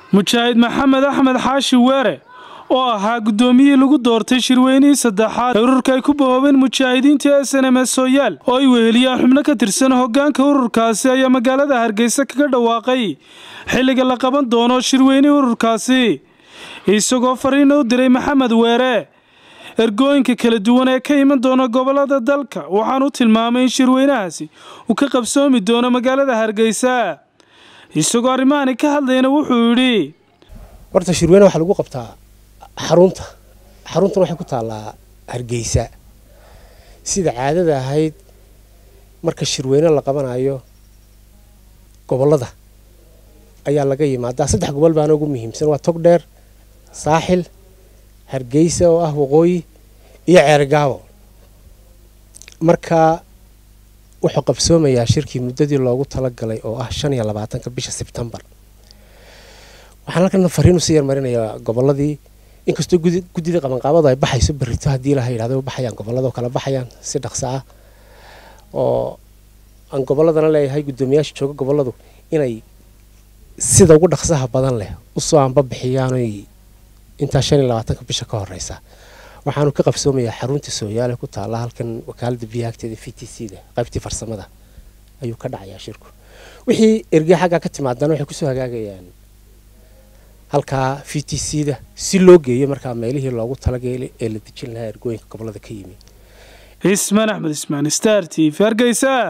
mujaahid maxamed axmed xaashi weere oo ahaa guddoomiyihii lagu doortay shirweynihii saddexaad ee ururka ay ku bahoobeen mujaahidiinta s n m s sooyaal oo ay weheliyaan xubno ka tirsan hoggaanka ururkaasi ayaa magaalada hargeysa kaga dhawaaqay xilliga la qaban doono shirweynihii ururkaasi isagoo fariina u diray maxamed weere ergooyinka kala duwan ee ka iman doona gobolada dalka waxaan u tilmaamay in shirweynahaasi uu ka qabsoomi doono magaalada hargeysa isagoo arrimahani ka hadlayna wuxuu yidhi horta shirweyne waxaa lagu qabtaa xarunta xaruntana waxay ku taallaa hargeysa sida caadada ahayd marka shirweyne la qabanayo gobollada ayaa laga yimaadaa saddex gobol baana ugu muhiimsan waa togdheer saaxil hargeysa oo ah waqooyi iyo ceergaabo marka wuxuu qabsoomayaa shirkii muddadii loogu talagalay oo ah shan iyo labaatanka bisha sebtembar waxaan halkan fariin usii yarmarinayaa gobolladii inkastoo guddida qabanqaabadu ay baxayso berrito haddii laha yidhahdo baxayaan gobolladoo kala baxayaan si dhaqso ah oo aan gobolladana leeyahay guddoomiyaasha jooga gobolladu inay sida ugu dhaqsaha badan leh usoo anba bixiyaanoy intaa shan iyo labaatanka bisha ka horeysa waxaanu ka qabsoomayaa xarunta sooyaale ku taalla halkan wakaalada biyaha agteeda v t c da qaybtii farsamada ayuu ka dhacayaa shirku wixii erge xaggaa ka timaadana waxay kusoo hagaagayaan halkaa v t c da si loo geeyo markaa meelihii loogu talagelay ee la dejin lahaa ergooyinka gobolada ka yimi cismaan axmed ismaan star t v hargeysa